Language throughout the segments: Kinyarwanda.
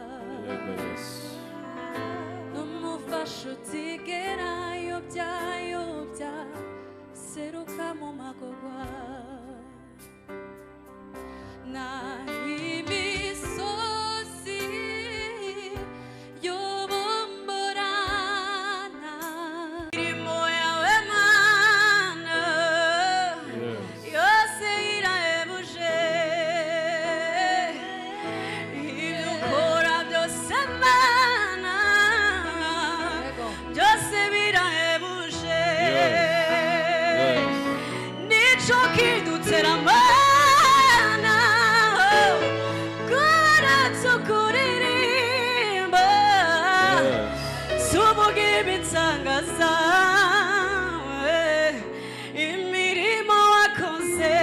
Yes. 눈 못 봤슈 찌개라 욕자 욕자 새로 까모마고 과나 이미 소시 요범보라나 이 뭐야 왜 많아 Yes. Eu sei a emoção e no coração semana eu sei a emoção Yes. nicho kidu tseramana coração coririma Yes. subuke bitsangaza imirimo wakoze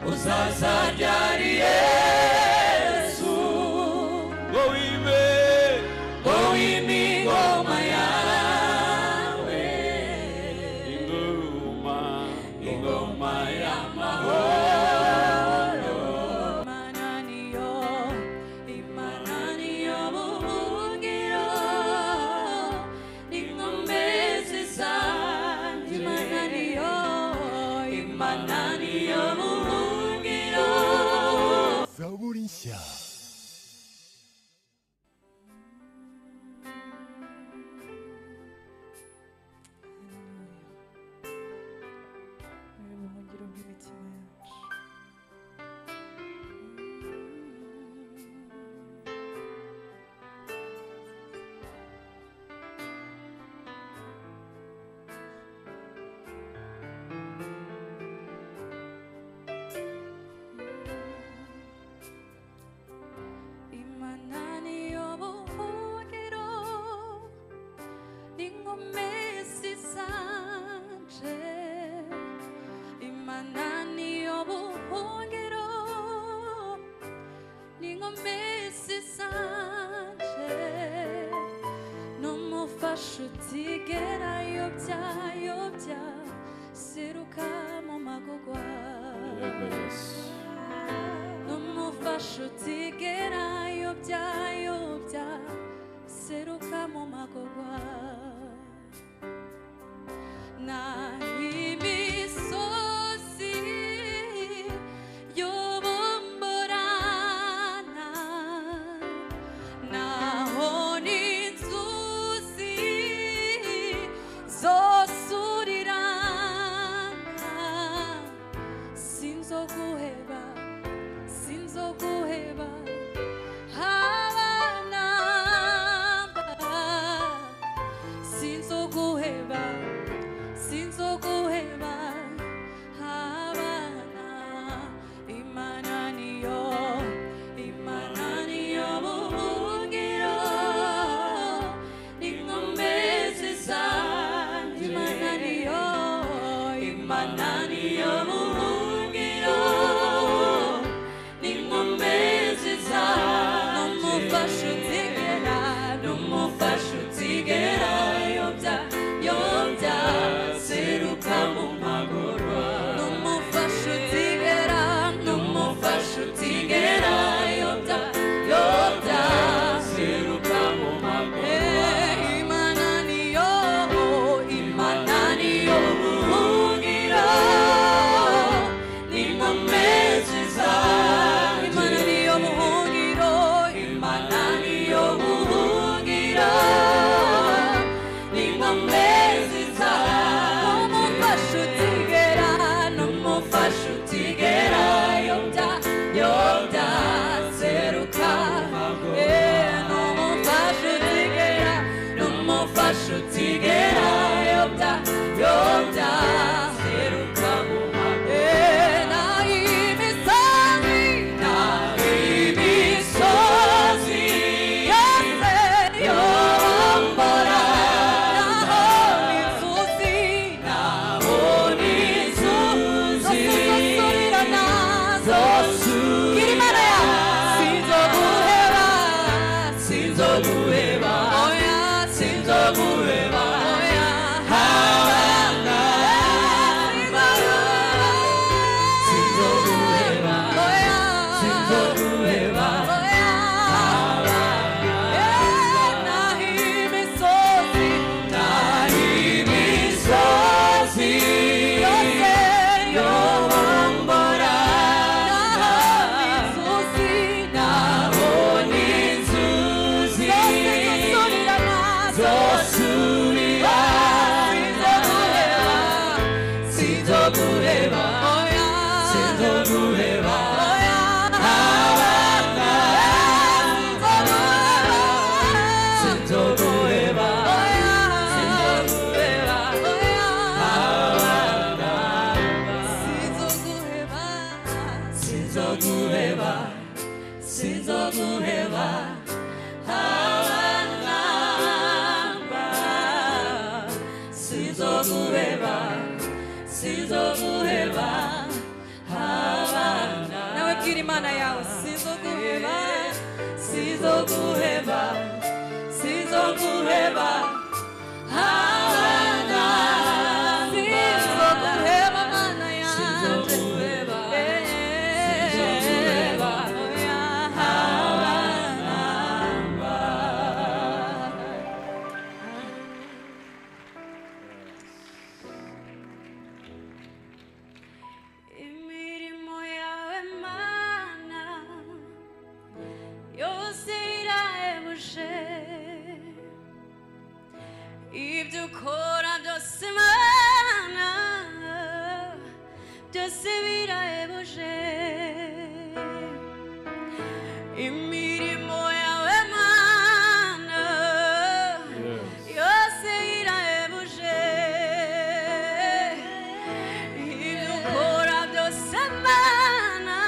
Uzazabyara Yesu Ngo wibe Ngo wime ingoma yawe Ingoma Ingoma y'amahoro Imananiyo, Imananiyo buhungiro, inkombe zisa. Imananiyo, Imananiyo buhungiro. Zaburi nshya 우리의 무기로 힘이지만 이만 아니여 보기로 Ningo mesi sanje imanani obuhungiro Ningo mesi sanje Nomufasha utigera yobya yobya Siruka mu magugwa Yes. Nomufasha utigera yobya yobya Siruka mu magugwa 나 힘이 쏟지 요범보라나 나 혼인 수시 소수리라나 신소구해봐 신소구해봐 하와나봐 신소구해봐 sinzokuheba habana imananiyo imananiyo buhungiro ninkombe zisa imananiyo imananiyo buhungiro 구해라 저 구해라 저 구해라 구해봐 하와나바 시조 구해봐 시조 구해봐 하와나 나와 길이만아 야오 시조 구해봐 시조 구해봐 시조 구해봐 하와나 시조 구해봐 만아야 시조 구해봐 시조 구해봐 imirimo yawe mana yose irahebuje ibyo ukora byose mana byose birahebuje imirimo yawe mana Yes. yose irahebuje ibyo ukora byose mana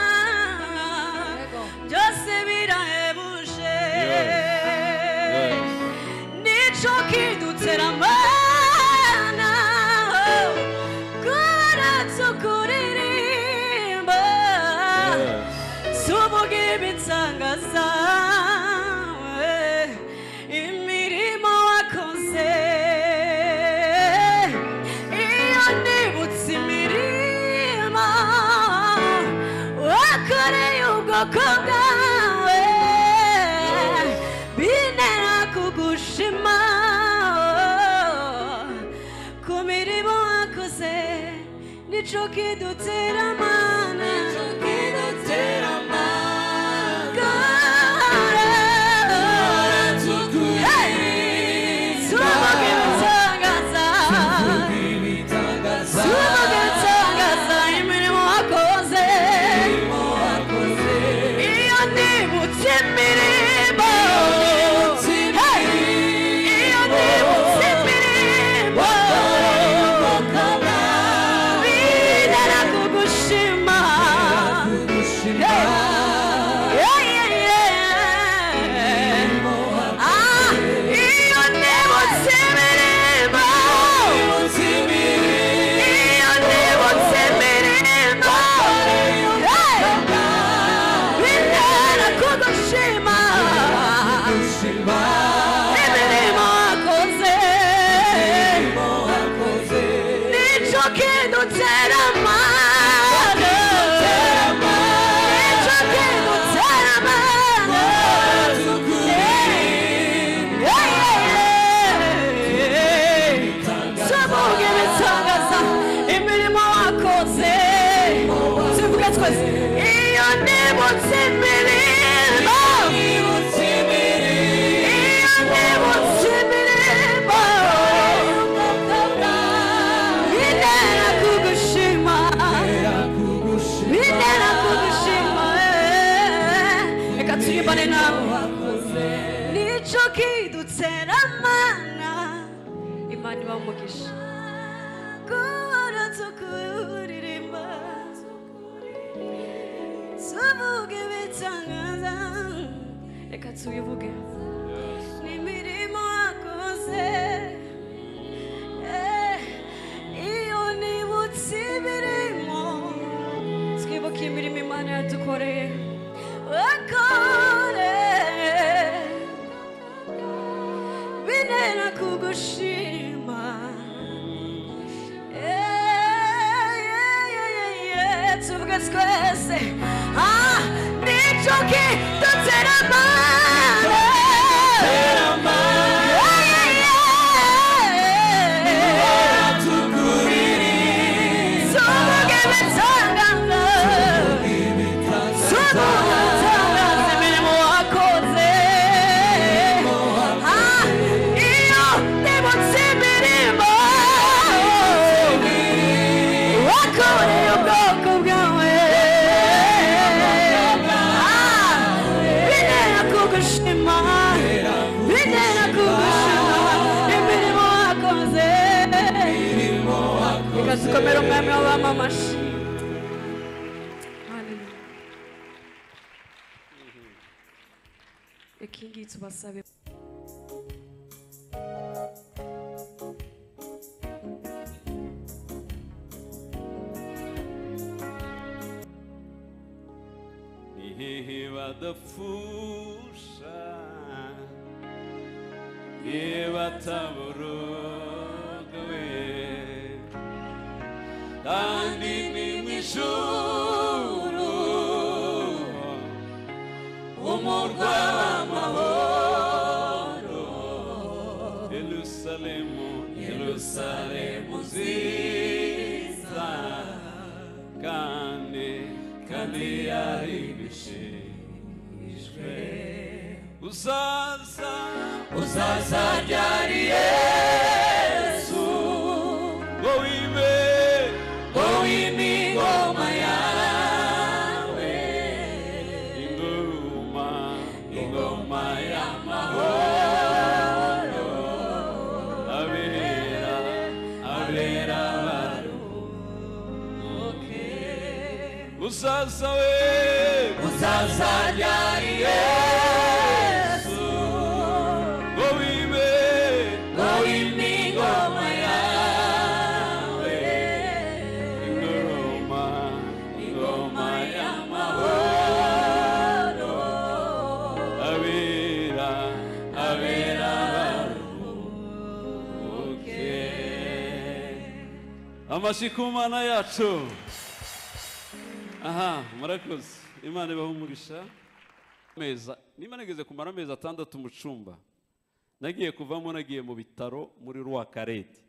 byose birahebuje Yes. nico kidutera mana kuratso kuririmba Yes. suvuga ibitsanga zawe imirimo wakoze iyo nibutse imirimo wakoreye ubwoko bwawe bintera kugushima ku mirimo wakoze nico kidutera mana Gara, 저 구해라 수박을 찾아서, 주님이 다가사 수박을 찾아서 이 밀모 곳에, 이 언니 묻힌 밀모. 헤이! 이 언니 묻힌 밀모. 위대하고 구심아. 주님이 예예예. 아, 이 언니 묻힌 밀모. nicokiduteramana imana iba umugisha guhora tukuririmba tuvuge ibitangaza reka tubivuge n'imirimo wakoze Eh, iyo nibutse imirimo twibuke imirimo imana yadukoreye wakore binera kugushima Yeah, yeah, yeah, yeah, yeah. tuvuge twese Ah, nicyo kidutera amara. Yeah, yeah, yeah. tuvuge ibitangaza. tuvuge ibitangaza imirimo wakoze Ah, iyo nibutse imirimo wakoreye ubwoko bwawe yamamamash. Hallelujah. Ekingi tubasabe. ihihibadapfusha nibataburuguwe kandi ni mu ijuru umurwa w'amahoro yerusalemu yerusalemu nziza kandi kandi yari bishimishwe uzaza uzaza ryari yesu ngo wibe ngo wime ingoma yawe ingoma ingoma y'amahoro abera abera baruhuke uzaza we uzaza ryari yesu ngo wibe ngo wime ingoma yawe ingoma ingoma y'amahoro abera abera baruhuke amashyi ku mana yacu aha murakoze imana ibaha umugisha meza niba nageze kumara amezi atandatu mu cyumba nagiye kuvamo nagiye mu bitaro muri rwakarete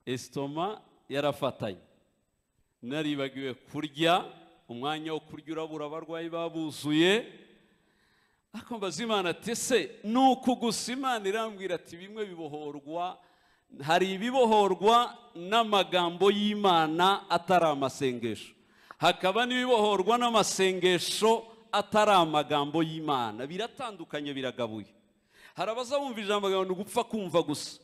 esitoma yarafatanye naribagiwe kurya umwanya wo kurya urabura abarwayi babuzuye ariko mbaza imana ati ese ni uku gusa imana irambwira ati bimwe bibohorwa hari ibibohorwa n'amagambo y'imana atari amasengesho hakaba n'ibibohorwa n'amasengesho atari amagambo y'imana biratandukanye biragabuye hari abazabumva ijambo ryawe ni ugupfa kumva gusa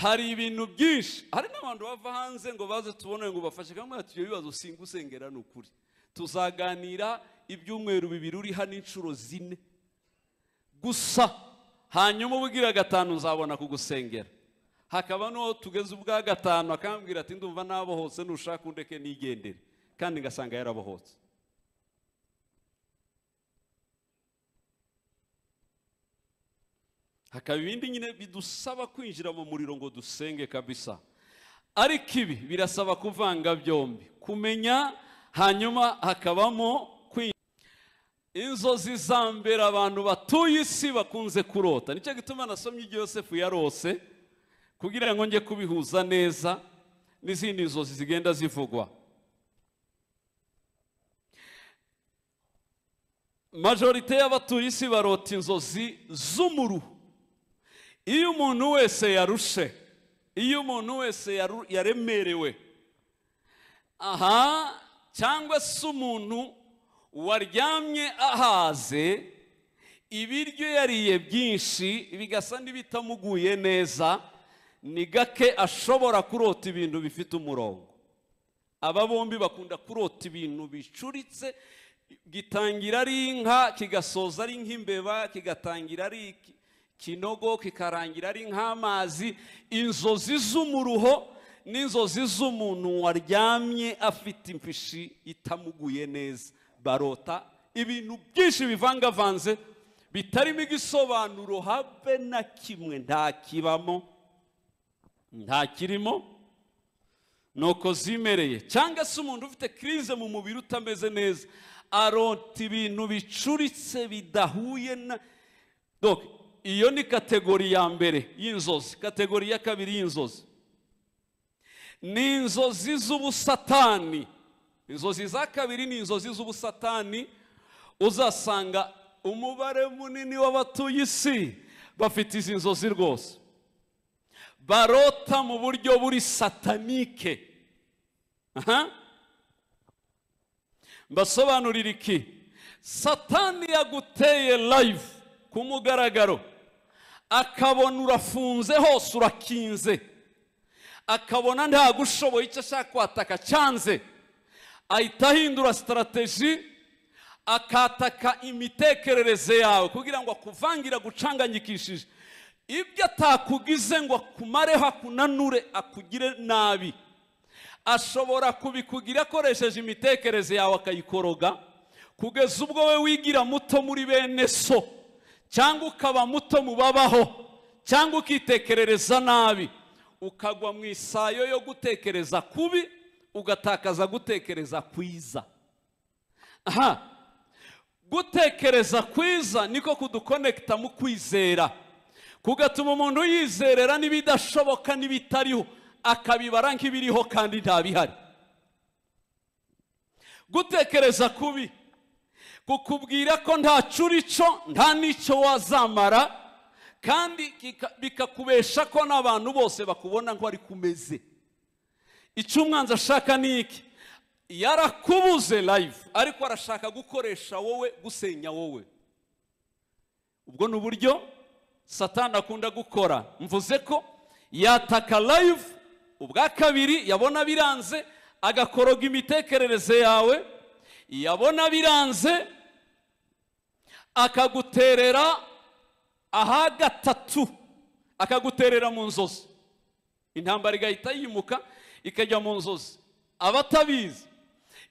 hari ibintu byinshi hari n'abantu bava hanze ngo baze tubone ngo bafashe kamwe ati ibyo bibazo singa usengera ni ukuri tuzaganira ibyumweru bibiri uri hano inshuro zine gusa hanyuma ubwira gatanu nzabona kugusengera hakaba n'uwo tugeze ubwa gatanu akambwira ati ndumva nabohotse nushaka undeke nigendere kandi ngasanga yarabohotse hakaba ibindi nyine bidusaba kwinjira mu muriro ngo dusenge kabisa ariko ibi birasaba kuvanga byombi kumenya hanyuma hakabamo kwinjira inzozi za mbere abantu batuye isi bakunze kurota nicyo gituma nasomye ibyo yosefu yarose kugira ngo njye kubihuza neza n'izindi nzozi zigenda zivugwa majorite y'abatuye isi barota inzozi z'umuruho iyo umuntu wese yarushe iyo umuntu wese yaru- yaremerewe aha cyangwa se umuntu waryamye ahaze ibiryo yariye byinshi bigasa n'ibitamuguye neza ni gake ashobora kurota ibintu bifite umurongo aba bombi bakunda kurota ibintu bicuritse gitangira ari inka kigasoza ari nk'imbeba kigatangira ari iki- kinogo kikarangira ari nk'amazi inzozi z'umuruho n'inzozi z'umuntu waryamye afite imfishi itamuguye neza barota ibintu byinshi bivangavanze bitarimo igisobanuro habe na kimwe nta kibamo nta kirimo nuko zimereye cyangwa se umuntu ufite kirize mu mubiri utameze neza arota ibintu bicuritse bidahuye na Donc, iyo ni kategori ya mbere y'inzozi kategori ya kabiri y'inzozi ni inzozi z'ubusatani inzozi za kabiri ni inzozi z'ubusatani uzasanga umubare munini w'abatuye isi bafite izi nzozi rwose barota mu buryo buri satanike aha mbasobanurira iki satani yaguteye live ku mugaragaro akabona urafunze hose urakinze akabona ntagushoboye icyo ashaka kwataka cyanze ahita ahindura sitarategi akataka imitekerereze yawe kugira ngo akuvangira gucanganyikishije ibyo atakugize ngo akumareho akunanure akugire nabi ashobora kubikugira akoresheje imitekerereze yawe akayikoroga kugeza ubwo we wigira muto muri bene so cyangwa ukaba muto mu babaho cyangwa ukitekerereza nabi ukagwa mu isayo yo gutekereza kubi ugatakaza gutekereza kwiza aha gutekereza kwiza niko kudukonekita mu kwizera kugatuma umuntu yizerera n'ibidashoboka n'ibitariho akabibara nk'ibiriho kandi ntabihari gutekereza kubi kukubwira ko nta curico nta n'icyo wazamara kandi kika- bikakubesha ko n'abantu bose bakubona ko ari kumeze icyo umwanzi ashaka ni iki yarakubuze live ariko arashaka gukoresha wowe gusenya wowe ubwo ni uburyo satani akunda gukora mvuze ko yataka live ubwa kabiri yabona biranze agakoroga imitekerereze yawe yabona biranze akaguterera aha gatatu akaguterera mu nzozi intambara igahita yimuka ikajya mu nzozi abatabizi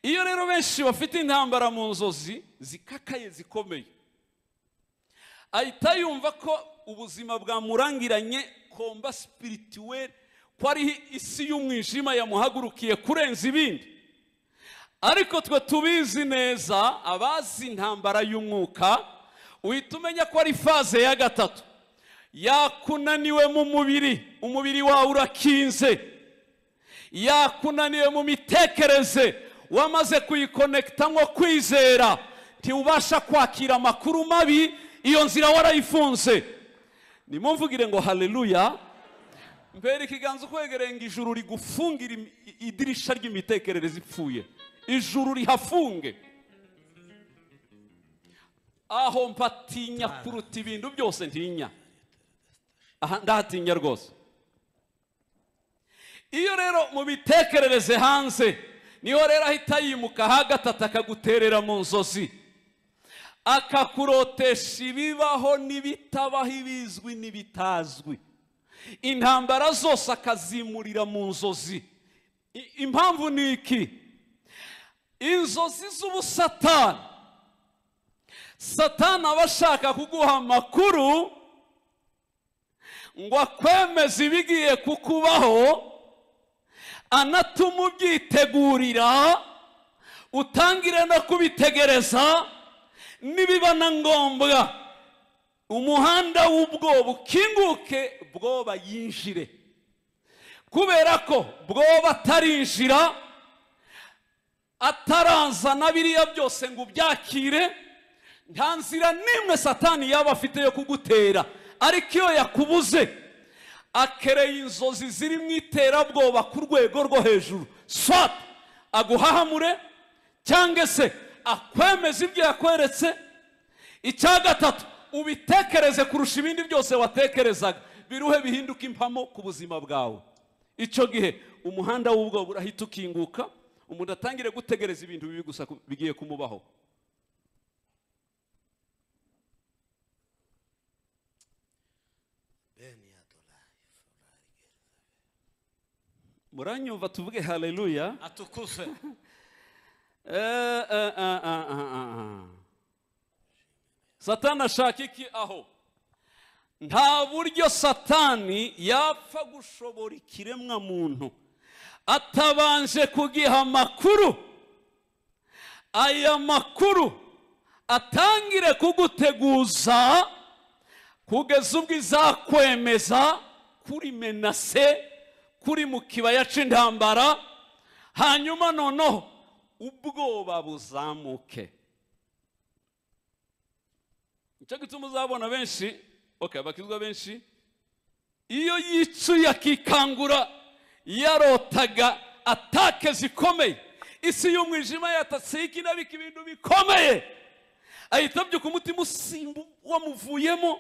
iyo rero benshi bafite intambara mu nzozi zikakaye zikomeye ahita yumva ko ubuzima bwamurangiranye komba sipirituweri ko ari isi y'umwijima yamuhagurukiye kurenza ibindi ariko twe tubizi neza abazi intambara y'umwuka uhita umenya ko ari faze ya gatatu yakunaniwe mu mubiri umubiri wawe urakinze yakunaniwe mu mitekerereze wamaze kuyikonekita nko kwizera ntiubasha kwakira amakuru mabi iyo nzira warayifunze nimumvugire ngo haleluya mbere ikiganza ukwegereye ngo ijuru rigufungira imi- i- idirisha ry'imitekerereze ipfuye ijuru rihafunge aho mpatinya kuruta ibintu byose ntinya aha ndahatinya rwose iyo rero mu bitekerereze hanze niho rero ahita yimuka ha gatatu akaguterera mu nzozi akakurotesha ibibaho n'ibitabaho ibizwi n'ibitazwi intambara zose akazimurira mu nzozi I- impamvu ni iki inzozi z'ubusatani satani aba ashaka kuguha amakuru ngo akwemeze ibigiye kukubaho anatuma ubyitegurira utangire no kubitegereza nibiba na ngombwa umuhanda w'ubwoba ukinguke bwoba yinjire kubera ko bwoba atarinjira atarazana biriya byose ngo ubyakire nta nzira n'imwe satani yaba afite yo kugutera ariko iyo yakubuze akereye inzozi ziri mu iterabwoba ku rwego rwo hejuru swat aguhahamure cyangwa se akwemeza ibyo yakweretse icya gatatu ubitekereze kurusha ibindi byose watekerezaga biruhe bihinduke impamo ku buzima bwawe icyo gihe umuhanda w'ubwoba urahita ukinguka umuntu atangire gutegereza ibintu bibi gusa ku- bigiye kumubaho muranyumva tuvuge haleluya atukuzwe Eh, eh, eh, eh, eh, eh. satani ashaka iki aho nta buryo satani yapfa gushobora ikiremwa muntu atabanje kugiha amakuru aya makuru atangire kuguteguza kugeza ubwo izakwemeza kuri menase kuri mu kibaya cy'intambara hanyuma noneho ubwoba buzamuke nicyo gituma uzabona benshi okay, bakizwa benshi iyo yicuye akikangura yarotaga atake zikomeye isi y'umwijima yatatseho ikinabika ibintu bikomeye ahita abyuka umutima usimba wamuvuyemo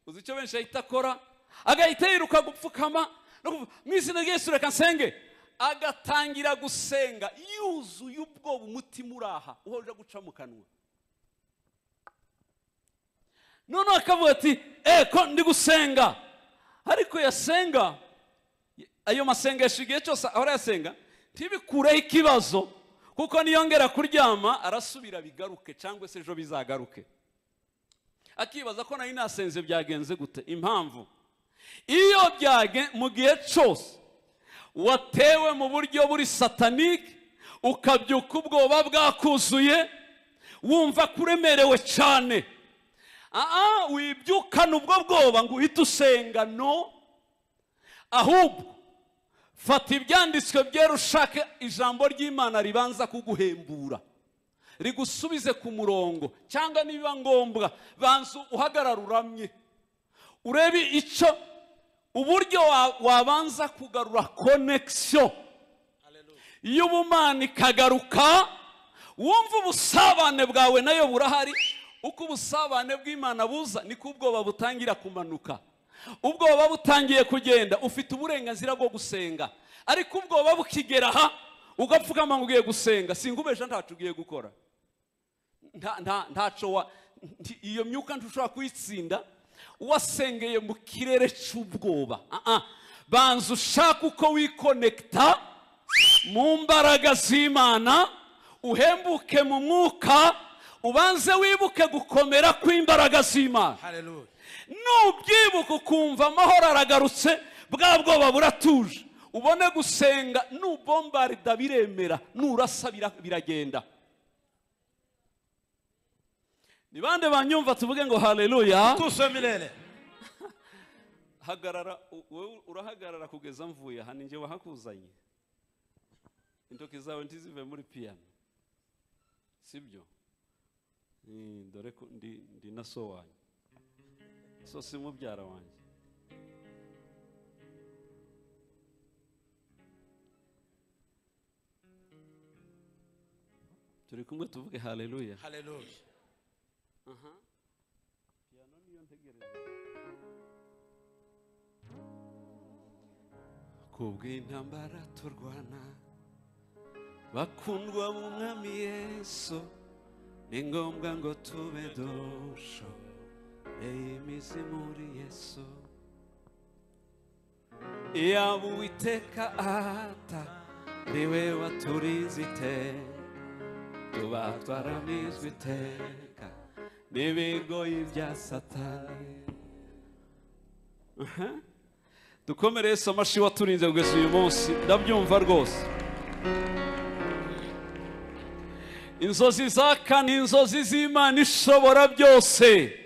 uzi icyo benshi ahita akora agahita yiruka gupfukama Urumva? mu izina ry'Yesu reka nsenge agatangira gusenga yuzuye ubwoba umutima uraha uwo uje guca mu kanwa noneho akavuga ati eko ndi gusenga ariko yasenga ayo masengesho igihe cyose ahora yasenga ntibikureho ikibazo kuko niyongera kuryama arasubira bigaruke cyangwa se ejo bizagaruke akibaza ko nari nasenze byagenze gute impamvu iyo byage mu gihe cyose watewe mu buryo buri satanike ukabyuka ubwoba bwakuzuye wumva ko uremerewe cyane aha wibyukana ubwo bwoba ngo uhite usenga no ahubwo fata ibyanditswe byera ushake ijambo ry'imana ribanza kuguhembura rigusubize ku murongo cyangwa nibiba ngombwa banza uhagarara uramye urebe icyo uburyo wa- wabanza kugarura konekisiyo y'ubumana ikagaruka wumva ubusabane bwawe nayo burahari uko ubusabane bw'imana buza niko ubwoba butangira kumanuka ubwoba butangiye kugenda ufite uburenganzira bwo gusenga ariko ubwoba bukigera aha ugapfukama ngo ugiye gusenga singubeje ntacyo ugiye gukora nta nta ntaco wa nti- iyo myuka ntushobora kuyitsinda wasengeye mu kirere cy'ubwoba Ah, ah. banza ushaka uko wikonekita mu mbaraga z'imana uhembuke mu mwuka ubanze wibuke gukomera kw'imbaraga z'imana Hallelujah. nubyibuka ukumva amahoro aragarutse bwa bwoba buratuje ubone gusenga nubombarida biremera nurasa bira- biragenda ni bande banyumva tuvuge ngo haleluya Tuse milele. hagarara u- wowe urahagarara kugeza mvuye aha ninjye wahakuzanye intoki zawe ntizive muri piyano sibyo Mm, dore ko ndi ndi na so wanjye so si mubyara wanjye turi kumwe tuvuge haleluya Hallelujah. kubw'intambara turwana bakundwa b'umwami yesu ni ngombwa ngo tube dusho imizi muri yesu yaba uwiteka ata ni we waturize iteka tuba twaramizwe iteka n'ibigoyi bya satani dukomere Yesu amashi waturinze kugeza uyu munsi ndabyumva rwose inzozi zaka ni inzozi z'imana ishobora byose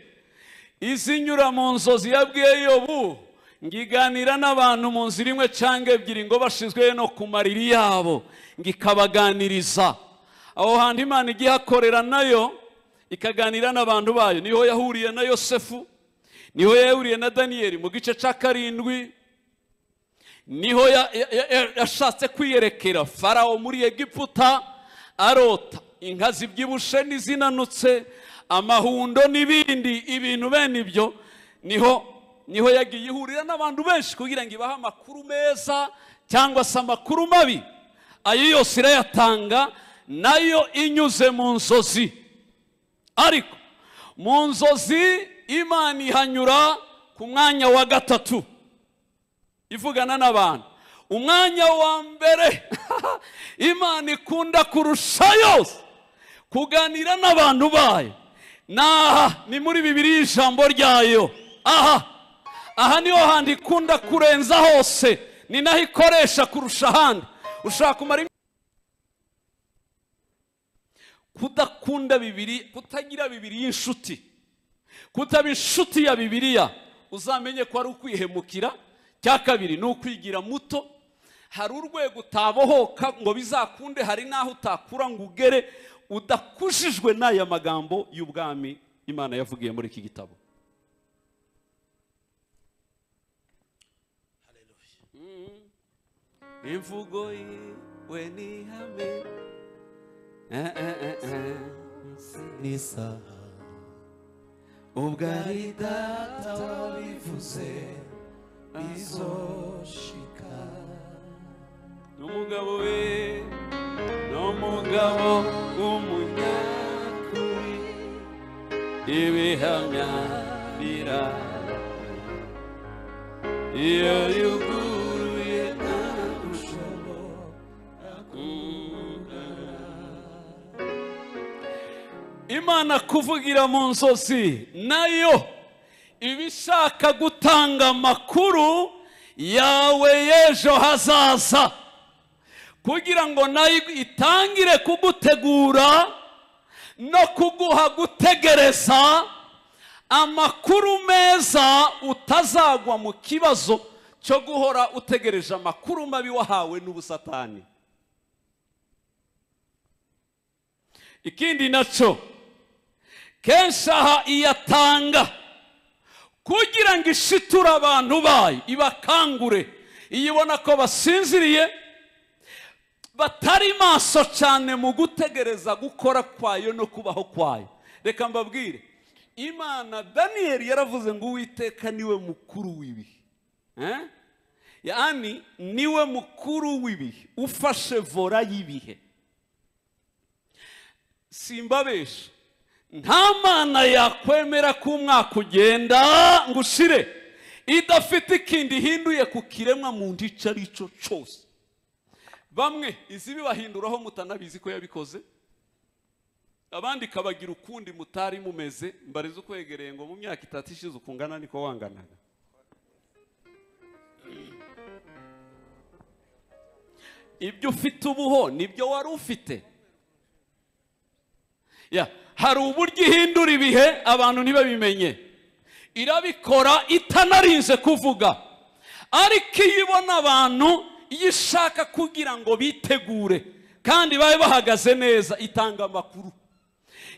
izinyura mu nzozi yabwiye yobu ngiganira n'abantu mu nzira imwe cyangwa ebyiri ngo bashizwe no ku mariri yabo ngikabaganiriza aho hantu imana ijya ihakorera nayo ikaganira n'abantu bayo niho yahuriye na yosefu niho yahuriye na daniyeli mu gice cya karindwi niho ya- ya- ya- ya- yashatse kwiyerekera farawo muri egiputa arota inka zibyibushe n'izinanutse amahundo n'ibindi ibintu bene ibyo niho niho yagiye ihurira n'abantu benshi kugira ngo ibahe amakuru meza cyangwa se amakuru mabi ayo yose irayatanga nayo inyuze mu nzozi ariko mu nzozi imana ihanyura ku mwanya wa gatatu ivugana n'abantu umwanya wa mbere imana ikunda kurusha yose kuganira n'abantu bayo ni aha ni muri bibiri ijambo ryayo aha aha niho hantu ikunda kurenza hose ni naho ikoresha kurusha ahandi ushaka kumara im- kudakunda bibiri kutagira bibiri y'inshuti kutaba inshuti ya bibiliya uzamenye ko ari ukwihemukira cya kabiri ni ukwigira muto hari urwego utabohoka ngo bizakunde hari n'aho utakura ngo ugere udakujijwe n'aya magambo y'ubwami imana yavugiye muri iki gitabo imvugo yiwe ni ihame Eh, eh, eh, eh. ubwo ari data wabivuze izoshika n'umugabo we n'umugabo w'umunyakuri ibihamya bira iyo yuguruye ntagushobora imana kuvugira mu nzozi nayo iba ishaka gutanga amakuru yawe y'ejo hazaza kugira ngo nayo itangire kugutegura no kuguha gutegereza amakuru meza utazagwa mu kibazo cyo guhora utegereje amakuru mabi wahawe n'ubusatani ikindi nacyo kenshi aha iyatanga kugira ngo ishiture abantu bayo ibakangure iyo ubona ko basinziriye batari maso cyane mu gutegereza gukora kwayo no kubaho kwayo reka mbabwire imana daniyeli yaravuze ngo uwiteka niwe mukuru w'ibihe Eh? yani niwe mukuru w'ibihe ufashe vora y'ibihe simbabesha nta mana yakwemera ko umwaka ugenda ngo ushire idafite ikindi ihinduye ku kiremwa muntu icyo ari cyo cyose bamwe izibibahinduraho mutanabizi ko yabikoze abandi ikabagira ukundi mutari mumeze mbarize ukwegereye ngo mu myaka itatu ishize ukungana niko wanganaga ibyo ufite ubuho nibyo wari ufite Ya, hari uburyo ihindura ibihe abantu ntibabimenye irabikora itanarinze kuvuga ariko iyo ibona abantu iyo ishaka kugira ngo bitegure kandi babe bahagaze neza itanga amakuru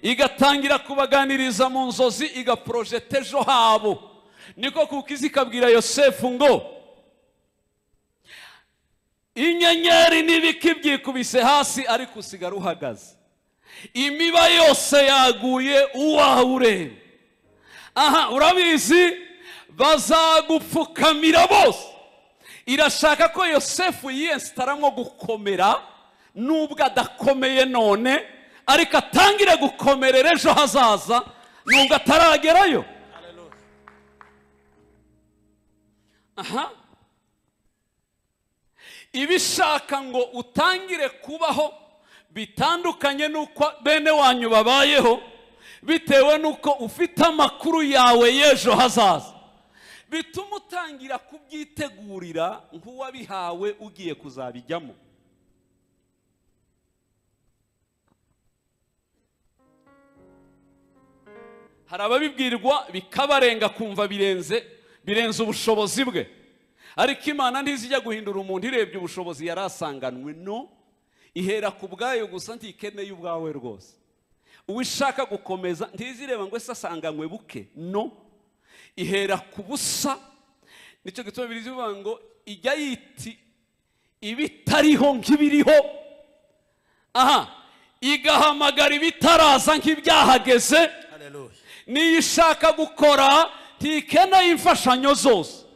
igatangira kubaganiriza mu nzozi igaporojeta ejo habo niko kuko izi ikabwira yosefu ngo inyenyeri n'ibiki byikubise hasi ariko usigara uhagaze imiba yose yaguye uwawe ureba aha urabizi bazagupfukamira bose irashaka ko yosefu yiyesitaramo gukomera nubwo adakomeye none ariko atangire gukomerera ejo hazaza nubwo ataragerayo aha ibishaka ngo utangire kubaho bitandukanye n'uko bene wanyu babayeho bitewe n'uko ufite amakuru yawe y'ejo hazaza bituma utangira kubyitegurira nk'uwabihawe ugiye kuzabijyamo hari ababibwirwa bikabarenga kumva birenze birenze ubushobozi bwe ariko imana ntizijya guhindura umuntu irebye ubushobozi yari asanganywe no ihera ku bwayo gusa ntikeneye ubwawe rwose uwo ishaka gukomeza ntizireba ngo ese asanganywe buke no ihera ku busa nicyo gituma biri bivuga ngo ijya yiti ibitariho nk'ibiriho aha igahamagara ibitaraza nk'ibyahageze n'iyo ishaka gukora ntikeneye imfashanyo zose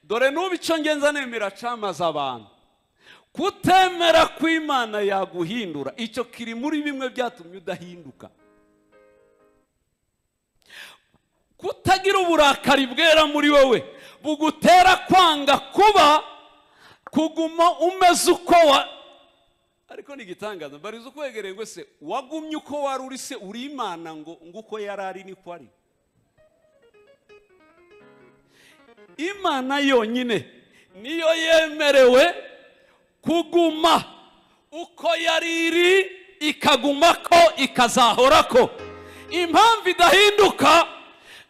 dore n'ubu icyo ngenza nemera camaze abantu kutemera kw'imana yaguhindura icyo kiri muri bimwe byatumye udahinduka kutagira uburakari bwera muri wowe bugutera kwanga kuba kuguma umeze uko wa ariko ni igitangaza mbariza ukwegereye ngo se wagumye uko wari uri se uri imana ngo ngo uko yari ari niko ari imana yonyine niyo yemerewe kuguma uko yari iri ikaguma ko ikazahora ko impamvu idahinduka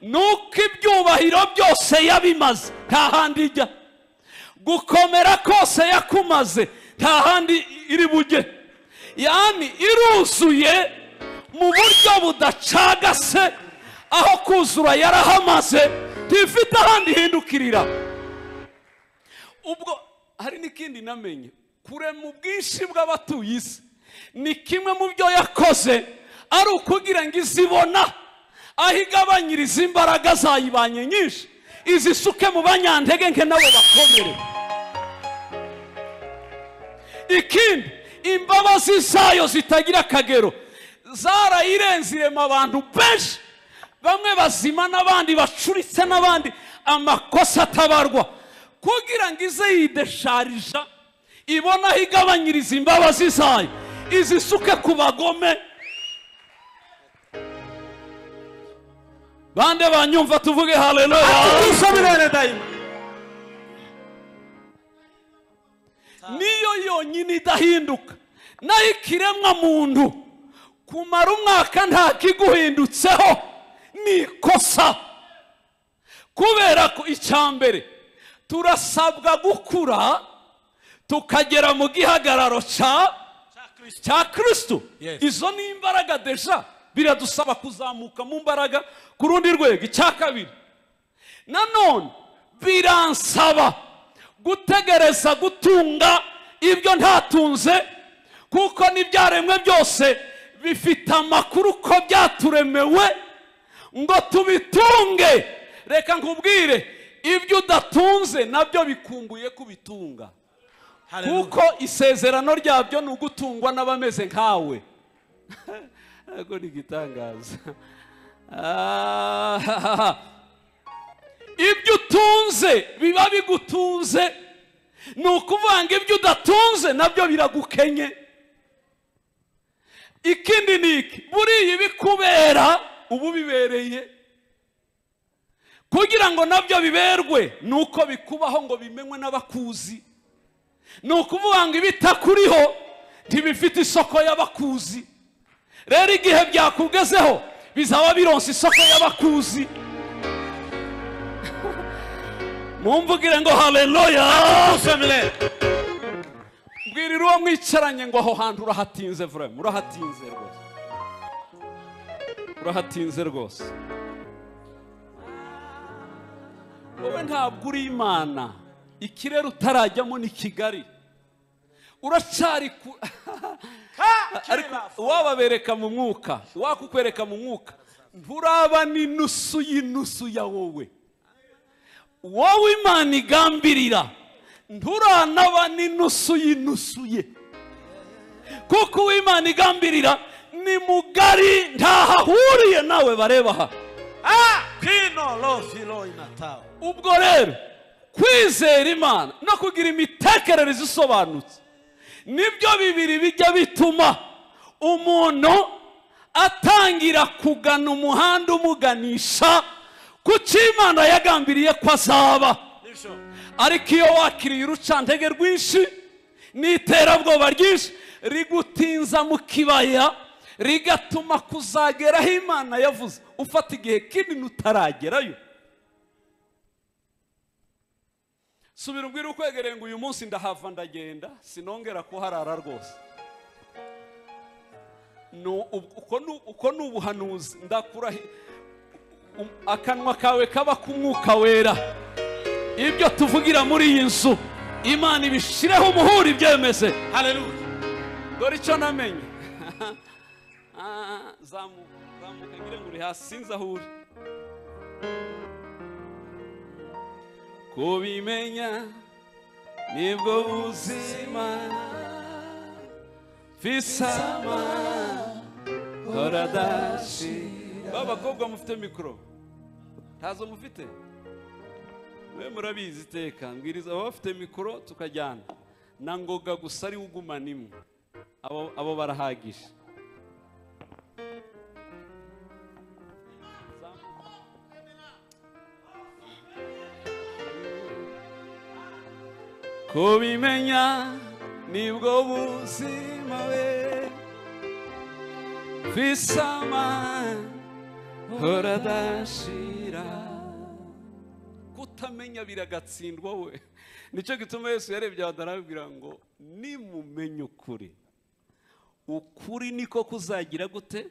ni uko ibyubahiro byose yabimaze nta handi ijya gukomera kose yakumaze nta handi iri bujye yani iruzuye mu buryo budacagase aho kuzura yarahamaze ntifite ahandi ihindukirira ubwo hari n'ikindi namenye kurema ubwinshi bw'abatuye isi ni kimwe mu byo yakoze ari ukugira ngo izibona aho igabanyiriza imbaraga zayibanye nyinshi izisuke mu banyantege nke nabo bakomere ikindi imbabazi zayo zitagira akagero zarayirenze irema abantu benshi bamwe bazima n'abandi bacuritse n'abandi amakosa atabarwa kugira ngo ize yidesharija ibone aho igabanyiriza imbabazi zayo izisuke ku bagome bande banyumva tuvuge haleluya tusabirane dayima niyo yonyine idahinduka naho ikiremwa muntu kumara umwaka nta kiguhindutseho ni ikosa kubera ko icya mbere turasabwa gukura tukagera mu gihagararo cya cya kirisitu Yes. izo ni imbaraga deja biradusaba kuzamuka mu mbaraga ku rundi rwego icya kabiri nanone biransaba gutegereza gutunga ibyo ntatunze kuko n'ibyaremwe byose bifite amakuru ko byaturemewe ngo tubitunge reka nkubwire ibyo udatunze nabyo bikumbuye kubitunga kuko isezerano ryabyo ni ugutungwa n'abameze nkawe ntabwo ni igitangaza Ah, ibyo utunze biba bigutunze ni ukuvuga ngo ibyo udatunze nabyo biragukenye ikindi ni iki buriya ibikubera uba ubibereye kugira ngo nabyo biberwe ni uko bikubaho ngo bimenywe n'abakuzi ni ukuvuga ngo ibitakuriho ntibifite isoko y'abakuzi rero igihe byakugezeho bizaba bironsa isoko y'abakuzi mumbugire ngo haleluya tusabirane mbwirira uwo mwicaranye ngo aho hantu urahatinze vurema urahatinze rwose urahatinze rwose wowe ntabwo uri imana ikirere utarajyamo ni kigali uracari ku ariko wababereka mu mwuka wakukwereka mu mwuka nturaba n'inusu y'inusu ya wowe wowe imana igambirira nturanaba n'inusu y'inusu ye kuko uwo imana igambirira ni mugari ntahahuriye nawe bareba aha kino lofi loina tawo ubwo rero kwizera imana no kugira imitekerereze isobanutse nibyo bibiri bijya bituma umuntu atangira kugana umuhanda umuganisha ku cyo imana yagambiriye ko azaba nibyo ariko iyo wakiriye urucantege rwinshi n'iterabwoba ryinshi rigutinza mu kibaya rigatuma kuzageraho imana yavuze ufata igihe kinini utaragerayo subira umbwire ukwegereye ngo uyu munsi ndahava ndagenda sinongera kuharara rwose Ni ubu- uko ni- uko ni ubuhanuzi ndakurahi um- akanwa kawe kaba k'umwuka wera ibyo tuvugira muri iyi nzu imana ibishireho umuhuri ibyemeze haleluya dore icyo namenye Ah, zamuka zamuka ngira ngo uri hasi sinzi aho uri kubimenya nibwo buzima fisama horadashi b'abakobwa mufite mikoro ntazo mufite we murabizi iteka mbwiriza abafite mikoro tukajyana na ngoga gusa ariwe ugumana imwe abo abo barahagije kubimenya nibwo buzima we fisama horadashira kutamenya biragatsindwa we nicyo gituma yesu yarebye abantu arababwira ngo nimumenya ukuri ukuri niko kuzagira gute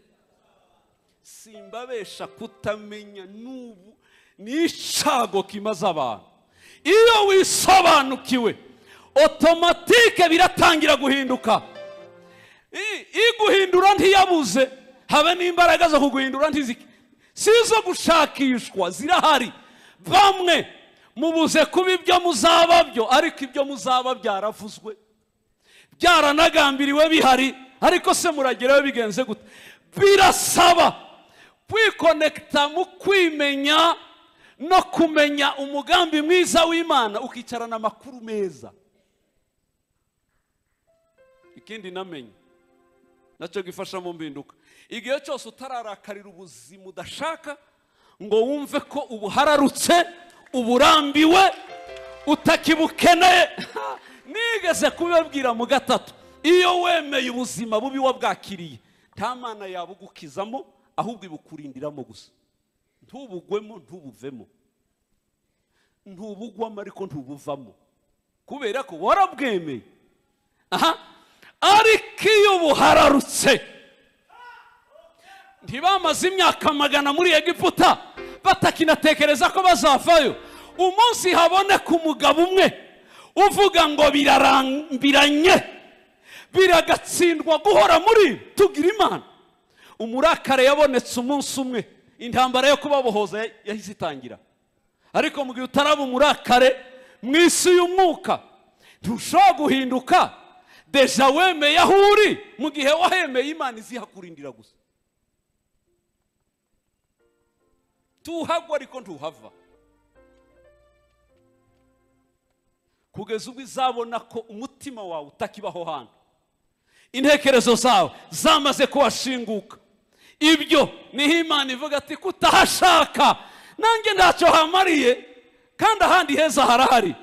simbabesha kutamenya n'ubu ni icago kimaze abantu iyo wisobanukiwe otomatike biratangira guhinduka I- iguhindura ntiyabuze habe n'imbaraga zo kuguhindura ntiziki si izo gushakishwa zirahari bamwe mubuze kuba ibyo muzaba byo ariko ibyo muzaba byaravuzwe byaranagambiriwe bihari ariko se muragerayo bigenze gute birasaba kwikonekita mu kwimenya no kumenya umugambi mwiza w'imana ukicarana amakuru meza ikindi namenye nacyo gifasha mu mbinduka igihe cyose utararakarira ubuzima udashaka ngo wumve ko ubuhararutse uburambiwe utakibukeneye nigeze kubibabwira mu gatatu iyo wemeye ubuzima bubi wabwakiriye nta mana yabugukizamo ahubwo ibukurindiramo gusa ntubugwemo ntubuvemo ntubugwamo ariko ntubuvamo kubera ko warabwemeye aha ariko iyo buhararutse ntibamaze imyaka magana muri egiputa batakinatekereza ko bazavayo umunsi haboneka umugabo umwe uvuga ngo birarambiranye biragatsindwa guhora muri tugira imana umurakare yabonetse umunsi umwe intambara yo kubabohoza ya- yahise itangira ariko mu gihe utaraba umurakare mu isi y'umwuka ntushobora guhinduka deja wemeye aho uri mu gihe wahemeye imana izihakurindira gusa tuhagwa ariko ntuhava kugeza ubwo izabona ko umutima wawe utakibaho hano intekerezo zawe zamaze kuhashinguka ibyo niho imana ivuga ati kutahashaka nanjye ntacyo hamariye kandi ahandi heza harahari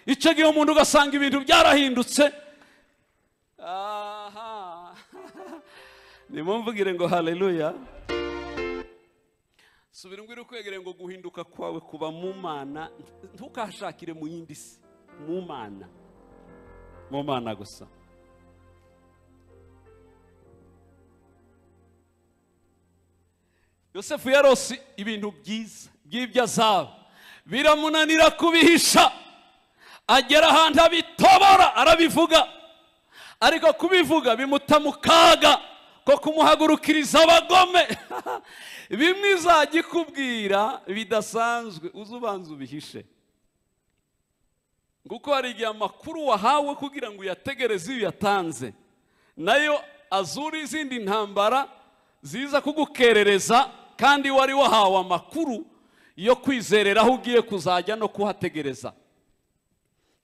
icyo gihe umuntu ugasanga ibintu byarahindutse aha nimumvugire ngo haleluya subira umbwire ukwegere ngo guhinduka kwawe kuba mu mana ntukahashakire mu yindi si mu mana mu mana gusa yosefu yarose ibintu byiza by'ibyo azaba biramunanira kubihisha agera ahantu abitobora arabivuga ariko kubivuga bimuta mu kaga ko kumuhagurukiriza abagome bimwe izajya ikubwira bidasanzwe uze ubanza ubihishe kuko hari igihe amakuru wahawe kugira ngo uyategereze iyo uyatanze nayo azura izindi ntambara ziza kugukerereza kandi wari wahawe amakuru yo kwizerera aho ugiye kuzajya no kuhategereza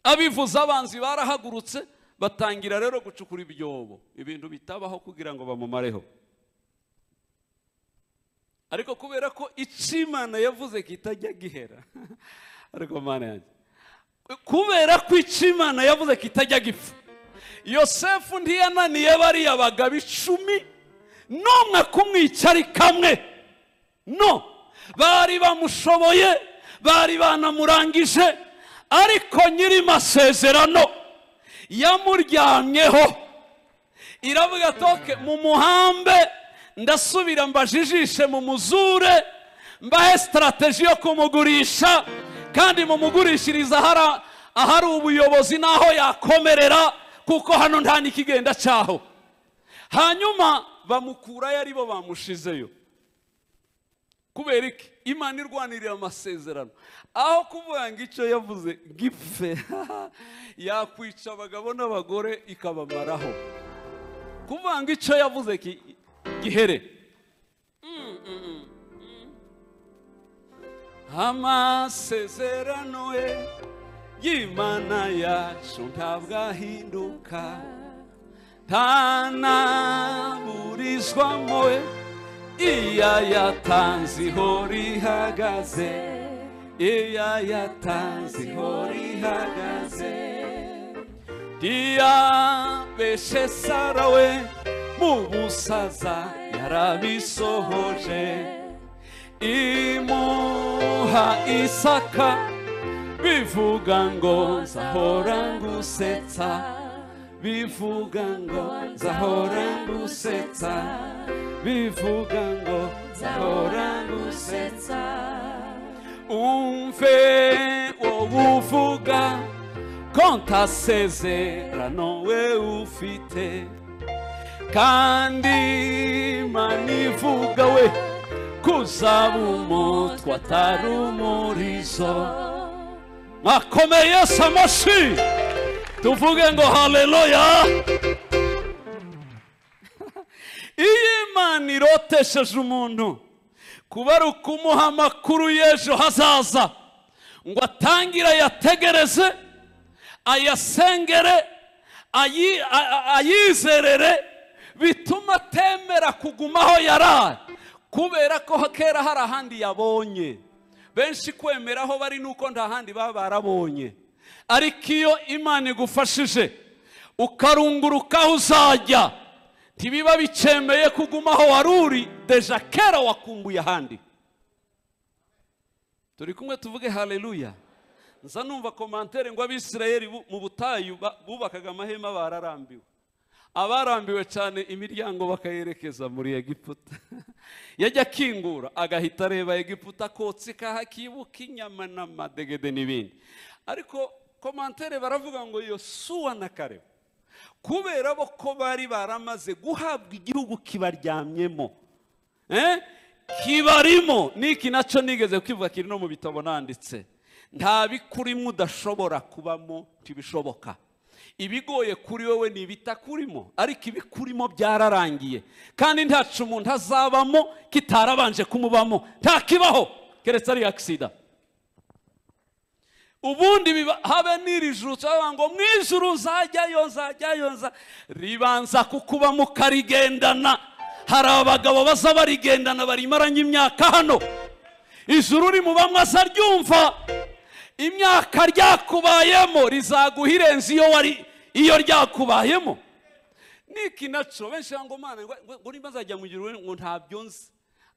abivuze abanzi barahagurutse batangira rero gucukura ibyobo ibintu bitabaho kugira ngo bamumareho ariko kubera ko icyo imana yavuze kitajya gihera ariko mana yanjye kubera ko icyo imana yavuze kitajya gipfa yosefu ntiyananiye bariya bagabo icumi n'umwe kumwica ari kamwe no bari bamushoboye bari banamurangije ariko nyiri masezerano yamuryamyeho iravuga toke mu muhambe ndasubira mbajijishe mu muzure mbahe sitarateji yo kumugurisha kandi mumugurishiriza ahari- ahari ubuyobozi n'aho yakomerera kuko hano nta n'ikigenda cyaho hanyuma bamukurayo ari bo bamushizeyo kubera iki imana irwanirira amasezerano aho kuvuga ngo icyo yavuze gipfe yakwica abagabo n'abagore ikabamaraho kuvuga ngo icyo yavuze ki- gihere Mm, mm, mm, mm. amasezerano ye y'imana yacu ntabwo ahinduka ntanaburizwamo we iya yatanze ihora ihagaze iya yatanze ihora ihagaze ntiyabeshe sara we mu busaza yarabisohoje imuha isaka bivuga ngo nzahora ngusetsa bivuga ngo nzahora ngusetsa bivuga ngo nzahora ngusetsa umve wowe uvuga konta sezerano we ufite kandi manivuga we ku zabumo twatari umurizo akomeye yesu amashyi tuvuge ngo haleluya iyo imana irotesheje umuntu kuba ari ukumuha amakuru y'ejo hazaza ngo atangire ayategereze ayasengere ayi- a- a- ayizerere bituma atemera kuguma aho yari ari kubera ko kera hari ahandi yabonye benshi kwemera aho bari nuko nta handi baba barabonye ariko iyo imana igufashije ukarunguruka aho uzajya ntibiba bicemeye kuguma aho wari uri deja kera wakumbuye ahandi turi kumwe tuvuge haleluya nza numva komantere ngo abisirayeli bu- mu butayu ba- bubakaga amahema bararambiwe abarambiwe cyane imiryango bakayerekeza muri egiputa yajya akingura agahita areba egiputa akotsa ikahakibuka inyama n'amadegede n'ibindi ariko komantere baravuga ngo yosuwa na kareba kubera bo ko bari baramaze guhabwa igihugu kibaryamyemo Eh? kibarimo n'iki nacyo nigeze kwivuga kiri no mu bitabo nanditse nta bikurimo udashobora kubamo ntibishoboka ibigoye kuri wowe ni ibitakurimo ariko ibikurimo byararangiye kandi ntacu umuntu azabamo kitarabanje kumubamo ntakibaho keretse ari akisida ubundi biba- habe n'irijutso bavuga ngo mu ijuru nzajyayo nzajyayo nza ribanza kukubamo ukarigendana hari abagabo baza barigendana barimaranye imyaka hano ijuru rimubamwe azaryumva imyaka ryakubayemo rizaguha irenze iyo wari iyo ryakubayemo niki naco benshi bavuga ngo mana ngo- ngo ngo nimba nzajya mu ijuru ngo ntabyo nzi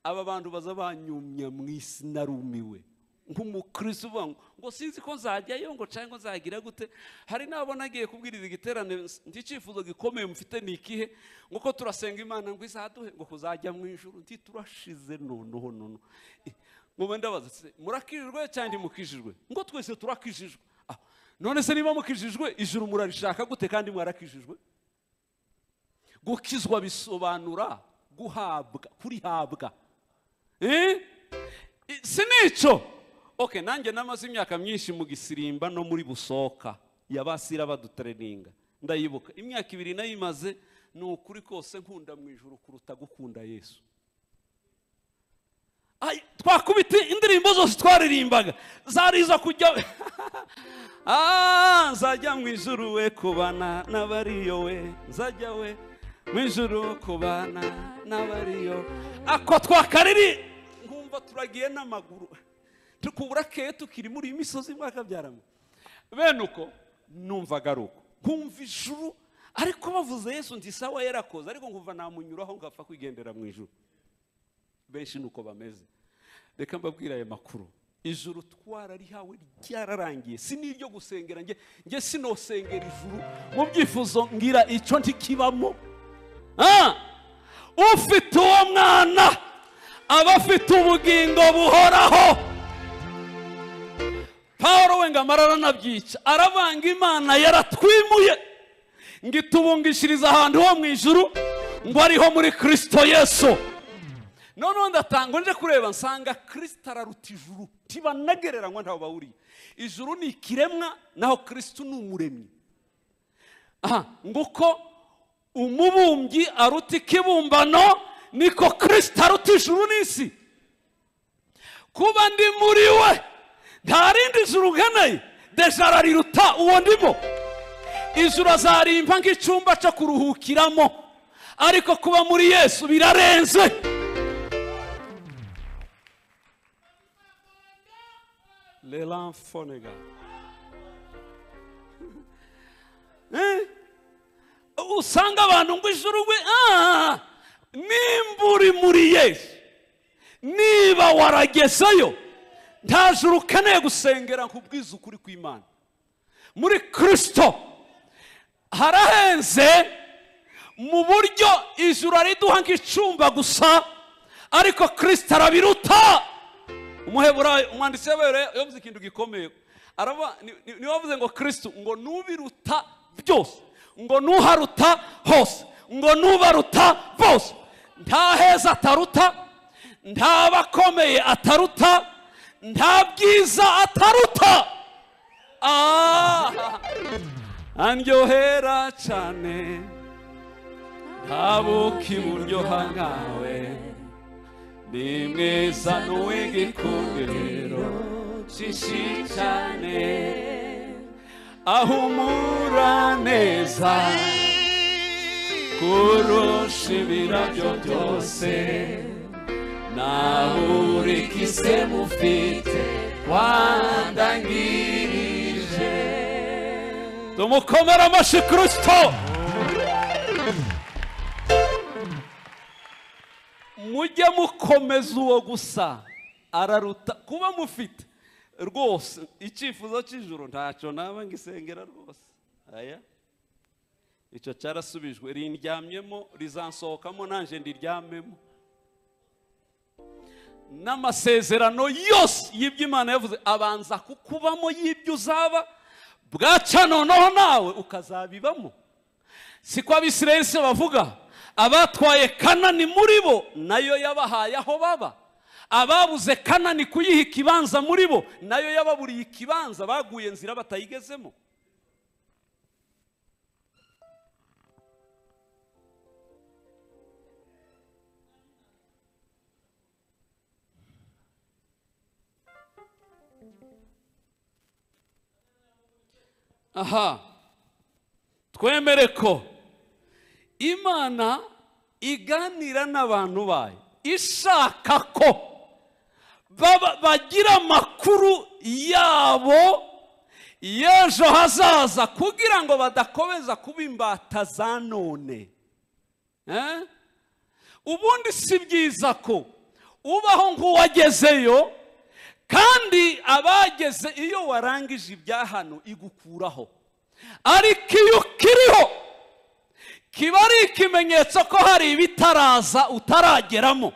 aba bantu baza banyumya mu isi narumiwe nk'umukristo uvuga ngo ngo sinzi ko nzajyayo ngo cyangwa ngo nzagira gute hari n'abo nagiye kubwiriza igiterane nticyifuzo gikomeye mufite ni ikihe ngo ko turasenga imana ngo izaduhe ngo kuzajya mu ijuru nti turashize noneho nono ngo ndabaza se murakijijwe cyangwa ntimukijijwe ngo twese turakijijwe Ah, none se niba mukijijwe ijuru murarishaka gute kandi mwarakijijwe gukizwa bisobanura guhabwa kurihabwa Eh? I- si nico okay nanjye namaze imyaka myinshi mu gisirimba no muri busoka yabasira badutereninga ndayibuka imyaka ibiri nayimaze ni ukuri kose nkunda mu ijuru kuruta gukunda yesu Ay, twakubita indirimbo zose twaririmbaga zari izo kujya Ah, nzajya mu ijuru we kubana n'abariyo we nzajya we mu ijuru kubana n'abariyo ako twakariri nkumva turagiye n'amaguru tukubura keye tukiri muri iyi misozi mwaka byaramo bene uko numvaga ari uko nkumva ijuru ariko bavuze yesu ndi sawa yarakoze ariko nkumva namunyuraho ngapfa kwigendera mu ijuru benshi ni uko bameze reka mbabwire aya makuru ijuru twararihawe ryararangiye si n'iryo gusengera njye njye sinosengera ijuru mu byifuzo ngira icyo ntikibamo Ah! ufite uwo mwana aba afite ubugingo buhoraho paul wenga araranabyica aravanga imana yaratwimuye ngo itubungishiriza ahantu ho mu ijuru ngo ariho muri kirisito yesu noneho ndatanga nje kureba nsanga kirisita araruta ijuru ntibanagereranywa ntaho bahuriye ijuru ni ikiremwa naho kirisito ni umuremyi aha ngo uko umubumbyi aruta ikibumbano niko kirisito aruta ijuru n'isi kuba ndi muri we nta rindi juru nkeneye deja arariruta uwo ndimo ijuru azarimba nk'icyumba cyo kuruhukiramo ariko kuba muri yesu birarenze L'élan Fonega. Eh? usanga abantu ngo ijuru we ah! nimba uri muri yesu niba waragezeyo nta juru ukeneye gusengera nkubwiza ukuri kw'imana muri kirisito harahenze mu buryo ijuru ariduha nk'icumba gusa ariko kirisito arabiruta umuheburayo umwanditsi w'abera yavuze ikintu gikomeye araba ni- ni- niwe wavuze ngo kirisito ngo nubiruta byose ngo nuharuta hose ngo nubaruta bose nta heza ataruta nta bakomeye ataruta nta bwiza ataruta Ah, andyohera cyane ntabuka iburyoha nkawe ni mwiza n'uw'igikundiro cyinshi cyane ahumura neza kurusha ibirabyo byose nahurika isemu ufite wandangirije tumukomere amashyi kirisito mujye mukomeza uwo gusa araruta kuba mufite rwose icyifuzo cy'ijoro ntacyo naba ngo isengera rwose aya icyo cyarasubijwe rindyamyemo rizansohokamo nanjye ndiryamemo n'amasezerano yose y'ibyo imana yavuze abanza kukubamo y'ibyo uzaba bwacya noneho nawe ukazabibamo si ko abisirayeli se bavuga abatwaye kanani muri bo nayo yabahaye aho baba ababuze kanani kuyiha ikibanza muri bo nayo yababuriye ikibanza baguye nzira batayigezemo aha twemere ko imana iganira n'abantu bayo ishaka ko baba- bagira amakuru yabo y'ejo hazaza kugira ngo badakomeza kuba imbata za none Eh? ubundi si byiza ko ubaho nk'uwagezeyo kandi abageze iyo warangije ibya hano igukuraho ariko iyo ukiriho kiba ari ikimenyetso ko hari ibitaraza utarageramo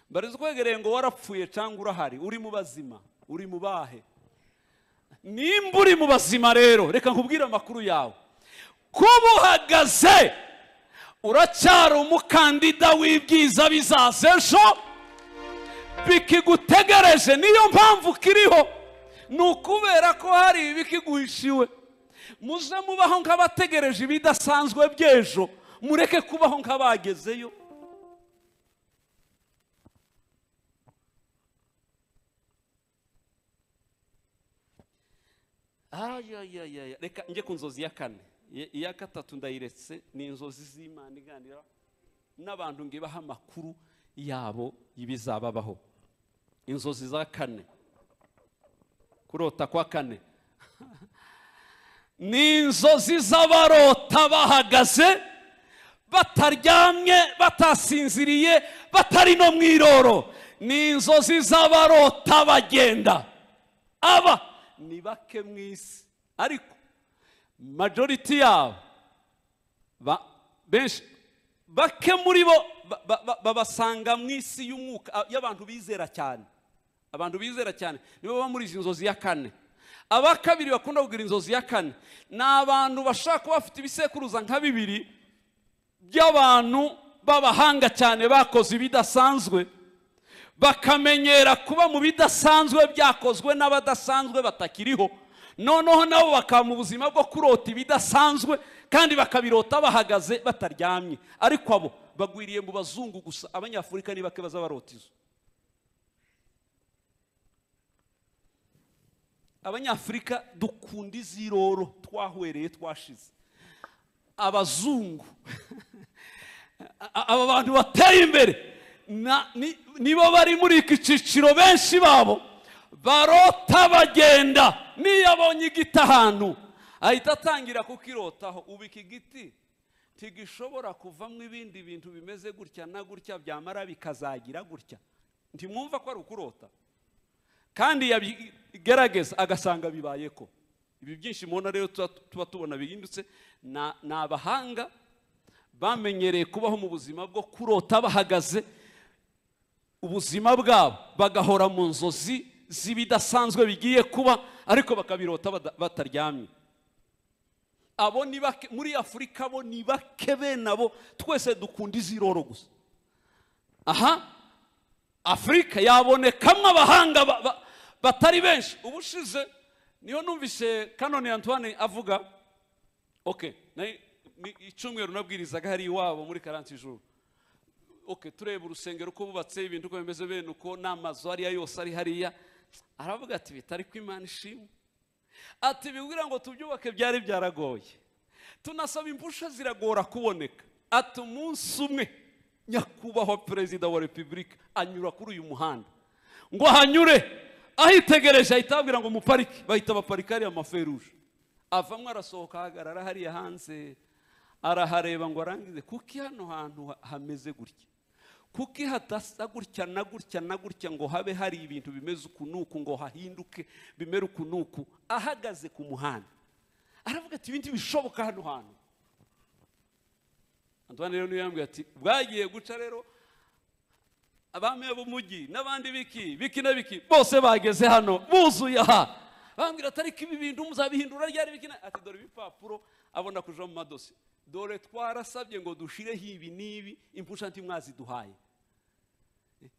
bari twegereye ngo warapfuye cyangwa urahari uri mu bazima uri mu bahe nimba uri mu bazima rero reka nkubwire amakuru yawe kuba uhagaze uracyari umukandida w'ibyiza bizaza ejo bikigutegereje niyo mpamvu kiriho ni ukubera ko hari ibikiguhishiwe muze mubaho nk'abategereje ibidasanzwe by'ejo mureke kubaho nk'abagezeyo Ayayayaya, reka njye ku nzozi ya kane Iya- iya gatatu ndayiretse ni inzozi z'imana iganira n'abantu ngo ibahe amakuru yabo y'ibizababaho inzozi za kane kurota kwa kane ni inzozi z'abarota bahagaze bataryamye batasinziriye batari no mu iroro ni inzozi z'abarota bagenda aba ni bake mu isi ariko majoriti yabo ba- benshi bake muri bo ba- ba- ba- babasanga mu isi y'umwuka a- y'abantu bizera cyane abantu bizera cyane nibo baba muri izi nzozi ya kane aba kabiri bakunda kugira inzozi ya kane ni abantu bashobora kuba bafite ibisekuruza nka bibiri by'abantu b'abahanga cyane bakoze ibidasanzwe bakamenyera kuba mu bidasanzwe byakozwe n'abadasanzwe batakiriho noneho nabo bakaba mu buzima bwo kurota ibidasanzwe kandi bakabirota bahagaze bataryamye ariko abo bagwiriye mu bazungu gusa abanyafurika ni bake baza barota izo abanyafurika dukunda iziroro twahwereye twashize abazungu A- a- aba bantu bateye imbere na- ni- nibo bari muri iki cyiciro benshi babo barota bagenda niyo abonye igiti ahantu ahita atangira kukirotaho ubu iki giti ntigishobora kuvamo ibindi bintu bimeze gutya na gutya byamara bikazagira gutya ntimwumva ko ari ukurota kandi yabigerageza agasanga bibaye ko ibi byinshi mubona rero tuba tuba tubona bihindutse na- ni abahanga bamenyereye kubaho mu buzima bwo kurota bahagaze ubuzima bwabo bagahora mu nzozi z'ibidasanzwe bigiye kuba ariko bakabirota bada- bataryamye abo ni bake muri afurika bo ni bake bene abo twese dukunda iziroro gusa aha afurika yabonekamo abahanga ba- ba- batari benshi ubushize niyo numvise kanoni antoine avuga ok nari- ni- icyumweru nabwirizaga hari iwabo muri karansi ijuru ok tureba urusengero uko bubatse ibintu uko bimeze bene uko n'amazu ariya yose ari hariya aravuga ati bitari ko imana ishimwe ati bibwira ngo tubyubake byari byaragoye tunasaba impusha ziragora kuboneka ati umunsi umwe nyakubahwa perezida wa repubulika anyura kuri uyu muhanda ngo ahanyure ahitegereje ahita ababwira ngo muparike bahita baparika hariya amaferuje avamo arasohoka ahagarara hariya hanze arahareba ngo arangize kuki hano hantu ha- hameze gutya kuki hadasa gutya na gutya na gutya ngo habe hari ibintu bimeze uku n'uku ngo hahinduke bimere uku n'uku ahagaze ku muhanda aravuga ati ibindi bishoboka hano hantu antoine rero niyo yambwiye ati bwagiye guca rero abami b'umujyi n'abandi biki biki na biki bose bageze hano buzuye aha bambwira ati ariko ibi bintu muzabihindura ryari biki na ati dore ibipapuro abona kuja mu madosi dore twarasabye ngo dushireho ibi n'ibi impusha ntimwaziduhaye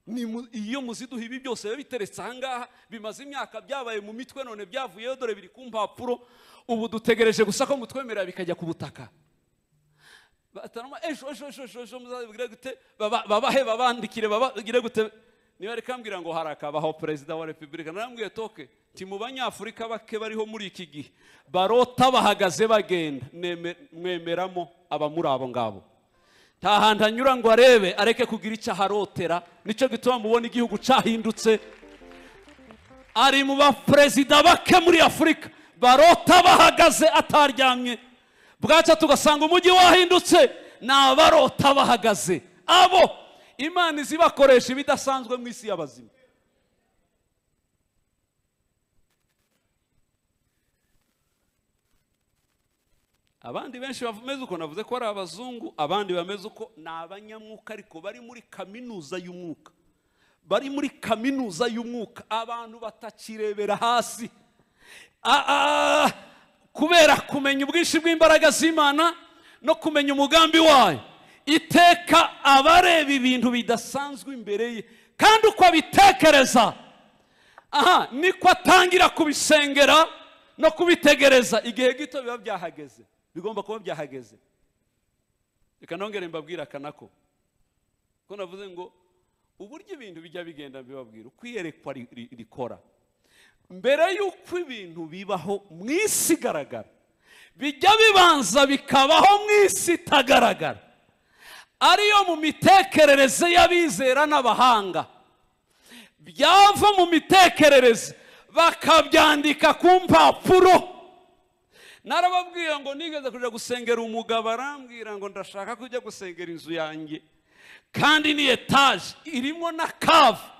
ni mu- iyo muziduha ibi byose biba biteretse ahangaha bimaze imyaka byabaye mu mitwe none byavuyeho dore biri ku mpapuro ubu dutegereje gusa ko mutwemerera bikajya ku butaka batarama ejo ejo ejo ejo ejo muzabigire gute baba- babahe babandikire babagire gute niba reka mbwira ngo harakabaho perezida wa repubulika narambwiye toke ti mu banyafurika bake bariho muri iki gihe barota bahagaze bagenda Neme- mwemeramo abamuri abo ngabo nta hantu anyura ngo arebe areke kugira icyo aharotera nicyo gituma mubona igihugu cyahindutse ari mu baperezida bake muri afurika barota bahagaze ataryamye bwacya tugasanga umujyi wahindutse ni abarota bahagaze abo imana izibakoresha ibidasanzwe mu isi y'abazima abandi benshi bameze uko navuze ko ari abazungu abandi bameze uko ni abanyamwuka ariko bari muri kaminuza y'umwuka bari muri kaminuza y'umwuka abantu batakirebera hasi A- a- kubera kumenya ubwinshi bw'imbaraga z'imana no kumenya umugambi wayo iteka abareba ibintu bidasanzwe imbere ye kandi uko abitekereza aha niko atangira kubisengera no kubitegereza igihe gito biba byahageze bigomba kuba byahageze reka nongere mbabwire akanako ko navuze ngo uburyo ibintu bijya bigenda bibabwira uko iyerekwa ri- ri- rikora mbere y'uko ibintu bibaho mu isi igaragara bijya bibanza bikabaho mu isi itagaragara ariyo mu mitekerereze y'abizera n'abahanga byava mu mitekerereze bakabyandika ku mpapuro narababwira ngo nigeze kujya gusengera umugabo arambwira ngo ndashaka kujya gusengera inzu yanjye kandi ni etaje irimo na kava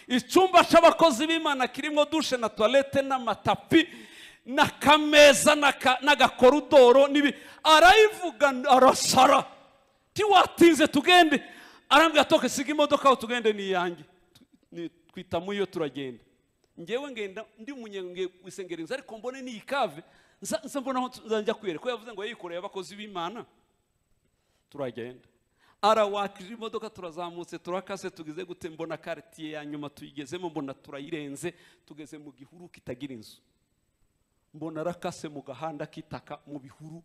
icyumba cy'abakozi b'imana kirimo dushe na tuwarete n'amatapi n'akameza n'aka- n'agakorodoro n'ibi arayivuga arasara tiwatinze tugende arambwira toke siga imodoka aho tugende ni iyanjye Ni- twitamo iyo turagenda ngewe ngenda ndi umunyengesengerenzi ariko mbone niyi kave nza nza mbona aho nzajya kwiyereka ko yavuze ngo yikoreye abakozi b'imana turagenda arawakije imodoka turazamutse turakase tugeze gute mbona karitiye ya nyuma tuyigezemo mbona turayirenze tugeze mu gihuru kitagira inzu mbona arakase mu gahanda k'itaka mu bihuru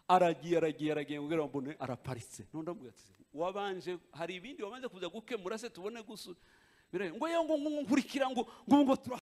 aragiye aragiye aragiye ngo mbone araparitse none ndamubwira ati wabanje hari ibindi wabanje kuza gukemura se tubone gusu bireba ngo yewe ngo ngo- ngo nkurikira ngo ngo ngo tura